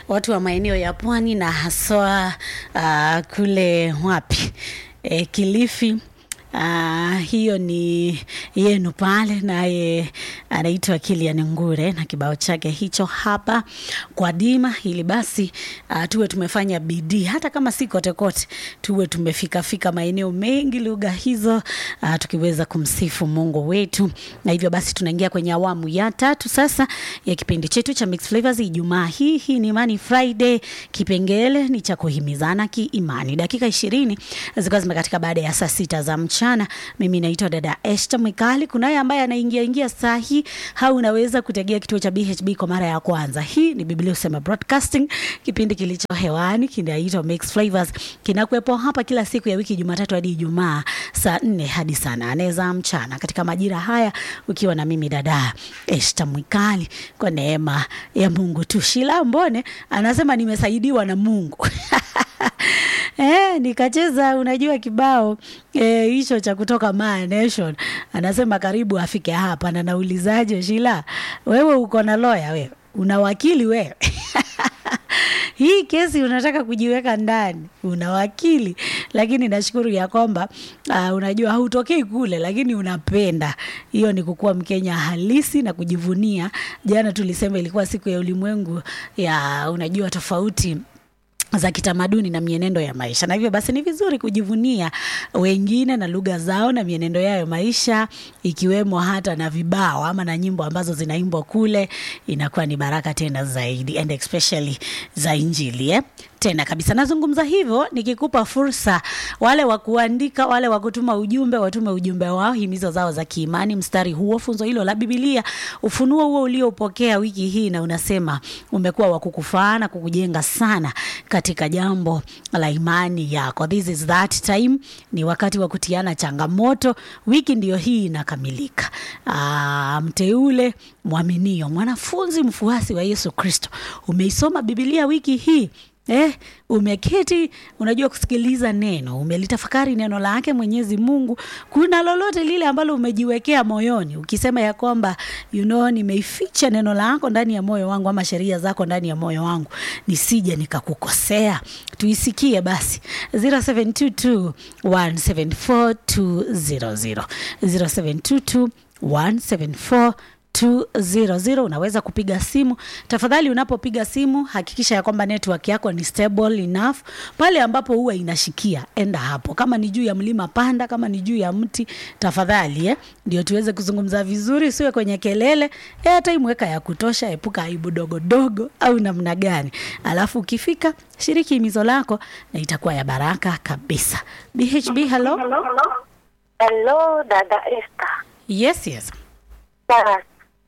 watu wa maeneo ya pwani na haswa uh, kule wapi e, Kilifi. Uh, hiyo ni yenu pale, naye anaitwa Kilian Ngure na kibao chake hicho hapa kwa Dima, ili basi uh, tuwe tumefanya bidii, hata kama si kote kote, tuwe tumefika fika maeneo mengi lugha hizo uh, tukiweza kumsifu Mungu wetu. Na hivyo basi tunaingia kwenye awamu ya tatu sasa ya kipindi chetu cha Mixed Flavors Ijumaa hii. Hii ni Imani Friday, kipengele ni cha kuhimizana kiimani, dakika ishirini zikawa zimekatika baada ya saa sita za mchana. Mimi naitwa dada Esther Mwikali. Kunaye ambaye anaingia ingia saa hii, au unaweza kutegea kituo cha BHB kwa mara ya kwanza. Hii ni Biblia Usema Broadcasting, kipindi kilicho hewani kinaitwa Mixed Flavors, kinakuwepo hapa kila siku ya wiki, Jumatatu hadi Ijumaa, saa nne hadi saa nane za mchana, katika majira haya, ukiwa na mimi dada Esther Mwikali, kwa neema ya Mungu tu. Shila Mbone anasema nimesaidiwa na Mungu Eh, nikacheza unajua kibao eh, hicho cha kutoka Ma Nation. Anasema karibu afike hapa na naulizaje Shila? Wewe uko na lawyer wewe? Una wakili wewe? Hii kesi unataka kujiweka ndani, una wakili, lakini nashukuru ya kwamba uh, unajua hautokei kule, lakini unapenda. Hiyo ni kukuwa Mkenya halisi na kujivunia. Jana tulisema ilikuwa siku ya ulimwengu ya unajua tofauti za kitamaduni na mienendo ya maisha, na hivyo basi ni vizuri kujivunia wengine na lugha zao na mienendo yao ya maisha, ikiwemo hata na vibao ama na nyimbo ambazo zinaimbwa kule, inakuwa ni baraka tena zaidi, and especially za Injili eh? Tena kabisa nazungumza hivyo nikikupa fursa wale wa kuandika, wale wa kutuma ujumbe, watume ujumbe wao, himizo zao za kiimani, mstari huo, funzo hilo la Biblia, ufunuo huo uliopokea wiki hii, na unasema umekuwa wa kukufaa na kukujenga sana katika jambo la imani yako. This is that time, ni wakati wa kutiana changamoto. Wiki ndiyo hii inakamilika. Aa, mteule mwaminio, mwanafunzi mfuasi wa Yesu Kristo, umeisoma Biblia wiki hii Eh, umeketi unajua kusikiliza neno, umelitafakari neno lake Mwenyezi Mungu. Kuna lolote lile ambalo umejiwekea moyoni ukisema ya kwamba you know, nimeificha neno lako ndani ya moyo wangu ama sheria zako ndani ya moyo wangu nisije nikakukosea. Tuisikie basi 0722 174 200 0722 174 200 unaweza kupiga simu. Tafadhali, unapopiga simu hakikisha ya kwamba network yako ni stable enough. Pale ambapo huwa inashikia, enda hapo. Kama ni juu ya mlima, panda. Kama ni juu ya mti, tafadhali eh, ndio tuweze kuzungumza vizuri, siwe kwenye kelele. Airtime weka ya kutosha, epuka aibu dogo dogo au namna gani. Alafu ukifika, shiriki himizo lako na itakuwa ya baraka kabisa. BHB, hello. Hello, dada Esther. Yes, yes. Sawa.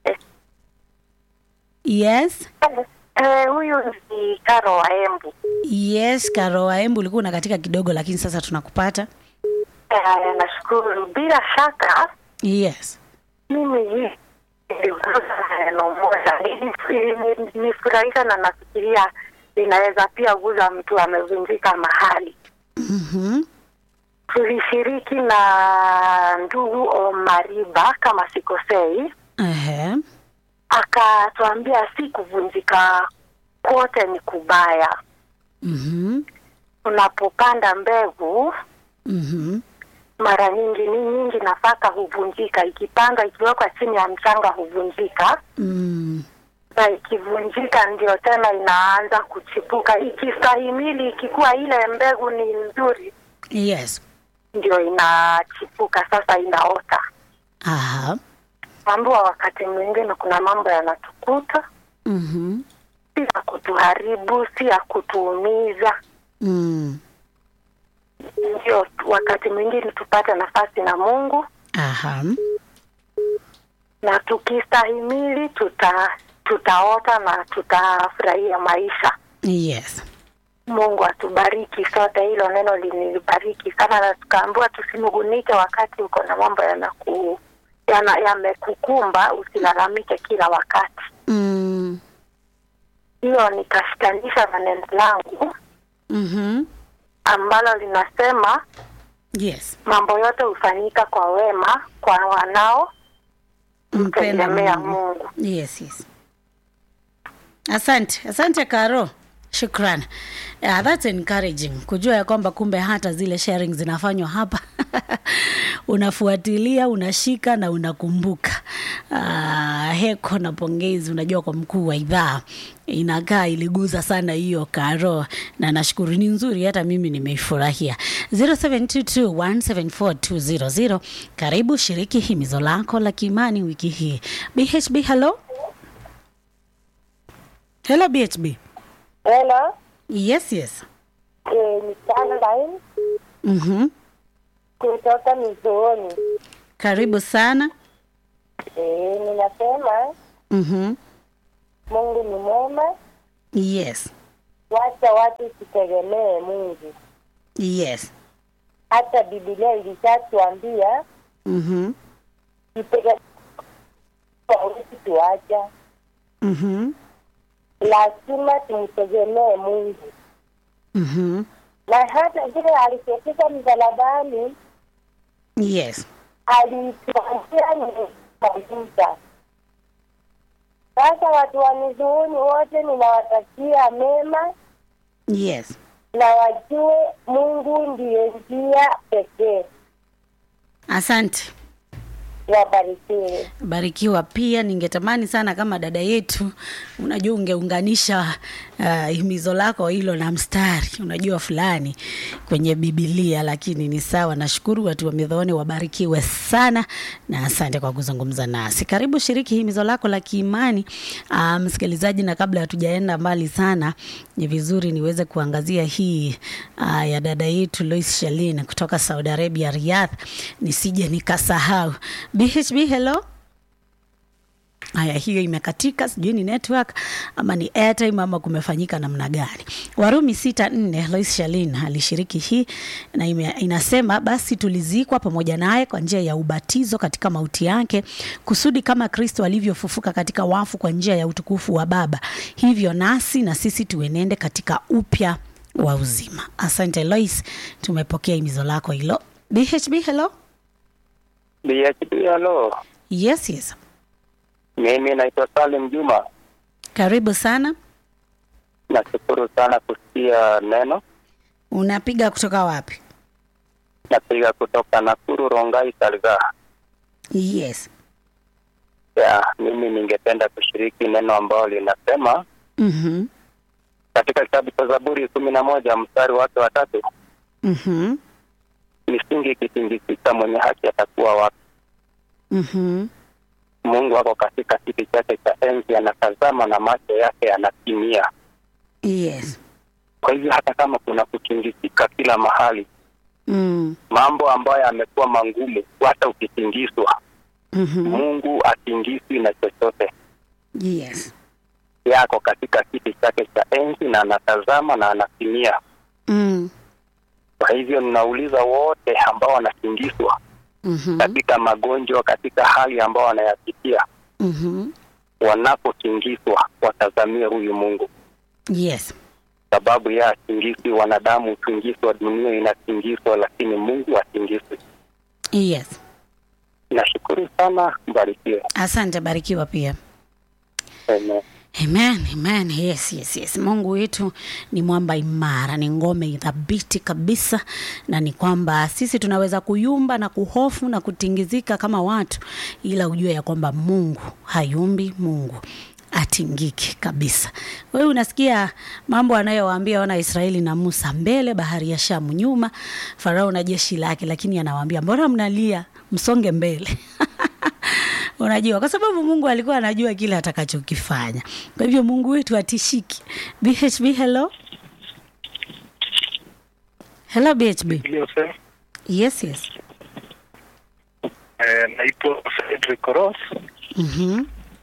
Yes. Eh, huyu ni Karo wa Embu. Yes, Karo wa Embu ulikuwa unakatika kidogo lakini sasa tunakupata. Eh, nashukuru. Bila shaka Yes. mimi hii niliguza neno moja Nili- nilifurahika na nafikiria linaweza pia guza mtu amevunjika mahali. Mhm. Tulishiriki na ndugu Omariba kama sikosei, Ehe. akatuambia si kuvunjika kote ni kubaya. Mhm. Unapopanda mbegu Mhm. mara nyingi ni nyingi, nafaka huvunjika, ikipandwa ikiwekwa chini ya mchanga huvunjika, Mm. na ikivunjika ndio tena inaanza kuchipuka. Ikistahimili, ikikuwa ile mbegu ni nzuri, Yes. ndio inachipuka, sasa inaota. Aha. Ambua wakati mwingine kuna mambo yanatukuta, Mhm. si ya kutuharibu, si ya kutuumiza, Mm. ndio wakati mwingine tupate nafasi na Mungu Aha. na tukistahimili tuta tutaota na tutafurahia maisha. Yes. Mungu atubariki sote. Hilo neno linilibariki sana, na tukaambiwa tusinugunike wakati uko na mambo yanaku yana- yamekukumba, usilalamike kila wakati. Mm. Hiyo nikashikanisha na neno langu Mhm. ambalo linasema Yes. mambo yote hufanyika kwa wema kwa wanao Mpenda mtegemea Mungu. Mungu. Yes, yes. Asante, asante Karo. Shukran. Yeah, that's encouraging kujua ya kwamba kumbe hata zile sharing zinafanywa hapa unafuatilia, unashika na unakumbuka. Uh, heko na pongezi, unajua kwa mkuu wa idhaa inakaa iliguza sana hiyo karo, na nashukuru ni nzuri, hata mimi nimeifurahia. 0722174200 karibu shiriki himizo lako la kiimani wiki hii. BHB, hello hello BHB. Hello, Yes, yes. eh, ni Caroline Mhm. kutoka Mizooni. Karibu sana. Eh, ninasema Mhm. Mungu ni mwema, Yes. wacha watu tutegemee Mungu. Yes. Hata Biblia ilishatuambia Mhm. tutegemee, hawezi tuacha, Mhm. lazima tumtegemee Mungu, Mhm. na hata vile alipofika msalabani Yes. alituambia ni mafuta. Sasa watu wa Mizuuni wote ninawatakia mema Yes. na wajue Mungu ndiye njia pekee. Asante. Wabarikiwe. Barikiwa pia. Ningetamani sana kama dada yetu, unajua, ungeunganisha uh, himizo lako hilo na mstari, unajua fulani kwenye Biblia, lakini ni sawa. Nashukuru watu wa Midhoni, wabarikiwe sana na asante kwa kuzungumza nasi. Karibu shiriki himizo lako la kiimani uh, msikilizaji, na kabla hatujaenda mbali sana, ni vizuri niweze kuangazia hii uh, ya dada yetu Lois Shalin kutoka Saudi Arabia, Riyadh, nisije nikasahau. BHB, hello. Haya, hiyo imekatika, sijui ni network ama ni airtime ama kumefanyika namna gani. Warumi sita nne Lois Shalin alishiriki hii na ime, inasema basi tulizikwa pamoja naye kwa njia ya ubatizo katika mauti yake, kusudi kama Kristo alivyofufuka katika wafu kwa njia ya utukufu wa Baba, hivyo nasi na sisi tuenende katika upya wa uzima. Asante Lois, tumepokea himizo lako hilo. BHB, hello. BHP, halo. Yes, yes. Mimi naitwa Salim Juma. Karibu sana. Nashukuru sana kusikia neno. Unapiga kutoka wapi? Napiga kutoka Nakuru, Rongai, Salga. Yes. Ya, mimi ningependa kushiriki neno ambalo linasema Mhm. katika kitabu cha Zaburi kumi na moja mstari wake wa tatu, Mhm. misingi ikitingizika, mwenye haki atakuwa wapi? Mhm. Mungu ako katika kiti chake cha enzi, anatazama na macho yake yanatimia. Yes. Kwa hivyo hata kama kuna kutingizika kila mahali, Mm. mambo ambayo yamekuwa mangumu, hata ukitingizwa, Mhm. Mungu atingizwi na chochote. Yes. yako katika kiti chake cha enzi na anatazama na anatimia. Mm. Kwa hivyo ninauliza wote ambao wanatingizwa Mhm. katika magonjwa, katika hali ambao wanayapitia, Mhm. wanapotingizwa watazamie huyu Mungu, Yes. sababu yeye atingizwi. Wanadamu hutingizwa, dunia inatingizwa, lakini Mungu atingizwi. Yes. Nashukuru sana, mbarikiwe. Asante, barikiwa pia. Amen. Amen, amen. Yes, yes, yes. Mungu wetu ni mwamba imara, ni ngome thabiti kabisa, na ni kwamba sisi tunaweza kuyumba na kuhofu na kutingizika kama watu, ila ujue ya kwamba Mungu hayumbi, Mungu atingiki kabisa. Wewe unasikia mambo anayowaambia wana Israeli na Musa, mbele bahari ya Shamu, nyuma Farao na jeshi lake, lakini anawaambia mbona mnalia, msonge mbele unajua kwa sababu mungu alikuwa anajua kile atakachokifanya kwa hivyo mungu wetu atishiki bhb hello hello bhb Iliyosema, yes yes eh, naitwa Fredrick Ross, mm-hmm.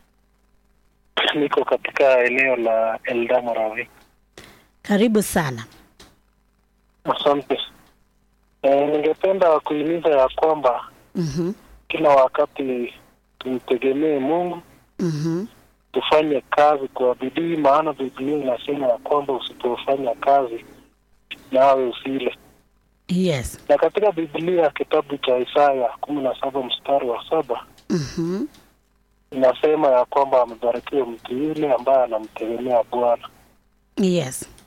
niko katika eneo la Eldamoravi. karibu sana Asante. Eh, ningependa kuhimiza ya kwamba mm-hmm. kila wakati tumtegemee Mungu, Mm-hmm. tufanye kazi kwa bidii, maana Biblia inasema ya kwamba usipofanya kazi nawe usile. yes Na katika Biblia kitabu cha Isaya kumi na saba mstari wa saba mm-hmm. inasema ya kwamba amebarikiwa mtu yule ambaye anamtegemea Bwana. yes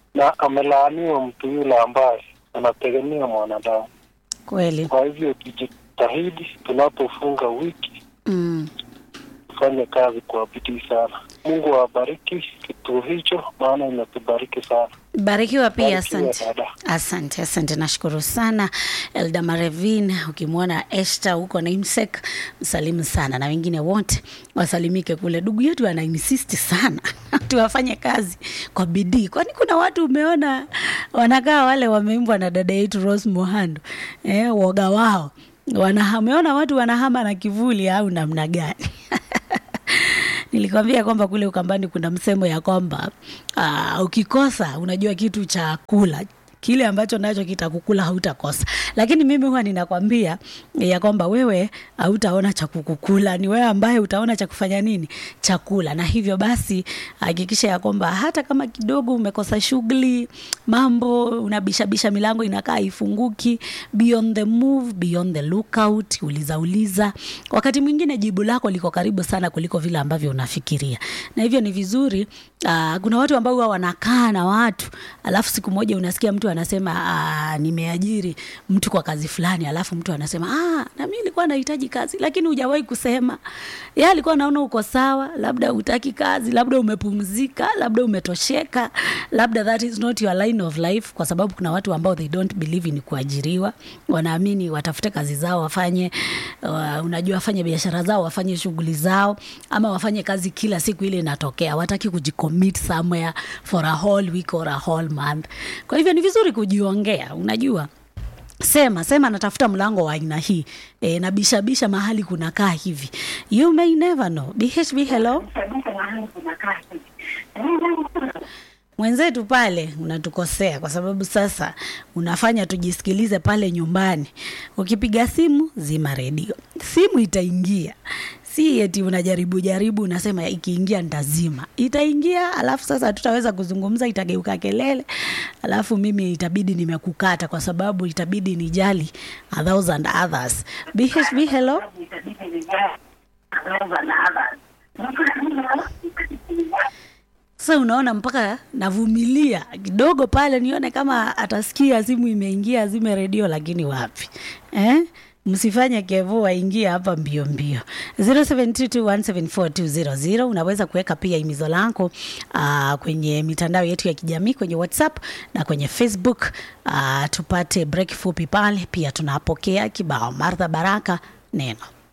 na amelaaniwa mtu yule ambaye anategemea mwanadamu. kweli Kwa hivyo tujitahidi, tunapofunga wiki mm. tufanye kazi kwa bidii sana. Mungu awabariki kituo hicho, maana inatubariki sana. barikiwa pia Barikiwa asante dada. asante asante nashukuru sana elda marevin ukimwona este huko na imsek msalimu sana na wengine wote wasalimike kule ndugu yetu ana insist sana tuwafanye kazi kwa bidii kwani kuna watu umeona wanakaa wale wameimbwa na dada yetu rose mohando eh, woga wao Wana- umeona watu wanahama na kivuli au namna gani nilikwambia kwamba kule ukambani kuna msemo ya kwamba uh, ukikosa unajua kitu cha kula kile ambacho nacho kitakukula hautakosa lakini mimi huwa ninakwambia ya kwamba wewe hautaona cha kukukula ni wewe ambaye utaona cha kufanya nini chakula na hivyo basi hakikisha ya kwamba hata kama kidogo umekosa shughuli mambo unabishabisha milango inakaa ifunguki beyond the move beyond the lookout uliza uliza wakati mwingine jibu lako liko karibu sana kuliko vile ambavyo unafikiria na hivyo ni vizuri uh, kuna watu ambao huwa wanakaa na watu alafu siku moja unasikia mtu anasema uh, nimeajiri mtu kwa kazi fulani alafu mtu anasema ah, na mimi nilikuwa nahitaji kazi lakini hujawahi kusema ye alikuwa naona uko sawa labda utaki kazi labda umepumzika labda umetosheka labda that is not your line of life kwa sababu kuna watu ambao they don't believe in kuajiriwa wanaamini watafute kazi zao wafanye uh, unajua wafanye biashara zao wafanye shughuli zao ama wafanye kazi kila siku ile inatokea wataki kujicommit somewhere for a whole week or a whole month kwa hivyo ni vizuri kujiongea unajua sema sema natafuta mlango wa aina hii e, na bishabisha mahali kunakaa hivi you may never know bhb hello mwenzetu pale unatukosea kwa sababu sasa unafanya tujisikilize pale nyumbani ukipiga simu zima redio simu itaingia si eti unajaribu jaribu unasema ikiingia nitazima itaingia alafu sasa tutaweza kuzungumza itageuka kelele alafu mimi itabidi nimekukata kwa sababu itabidi nijali a thousand others bhb hello sasa unaona mpaka navumilia kidogo pale nione kama atasikia simu imeingia azime redio lakini wapi eh? msifanye kevu waingie hapa mbio mbio 0722174200 unaweza kuweka pia imizo lako uh, kwenye mitandao yetu ya kijamii kwenye whatsapp na kwenye facebook uh, tupate break fupi pale pia tunapokea kibao martha baraka neno